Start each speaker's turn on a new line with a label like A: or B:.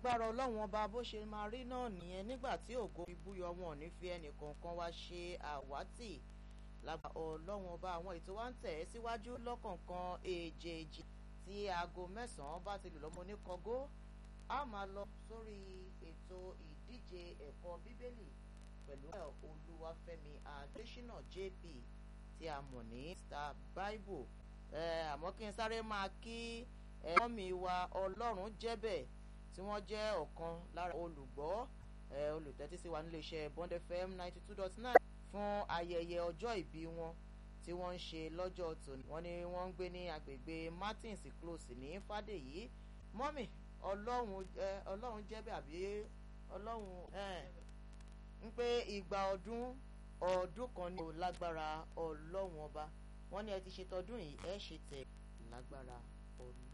A: lágbára ọlọ́run ọba bó ṣe máa rí náà nìyẹn nígbà tí ògo fi búyọ wọn ò ní fi ẹnì kọ̀ọ̀kan wá ṣe àwátì lágbára ọlọ́run ọba àwọn ètò wa ń tẹ̀ ẹ́ síwájú lọ́kọ̀ọ̀kan èjèèjì tí aago mẹ́sàn-án bá ti lù lọ́mọ oníkọgó a máa lọ sórí ètò ìdíje ẹ̀kọ́ bíbélì pẹ̀lú olúwafẹ́mi adésínà jp tí a mọ̀ ní star bible àmọ́ kí n sáré máa kí ẹ̀rọ mi wa ọlọ́run jẹ́bẹ̀ tí wọ́n jẹ́ ọ̀kan lára olùgbọ́ olùtẹ́tí sí wa níléeṣẹ́ bond fm ninety two dot nine fún ayẹyẹ ọjọ́ ìbí wọn tí wọ́n ń ṣe lọ́jọ́ tòní wọ́n ní wọ́n ń gbé ní agbègbè martins close ní fàdèyí mọ́mì ọlọ́run jẹ́bẹ̀ àbí ọlọ́run ń pé igba ọdún ọdún kan ní lágbára ọlọ́run ọba wọ́n ní ẹ ti ṣe tọdún yìí ẹ ṣe tẹ̀ lágbára ọlọ́run.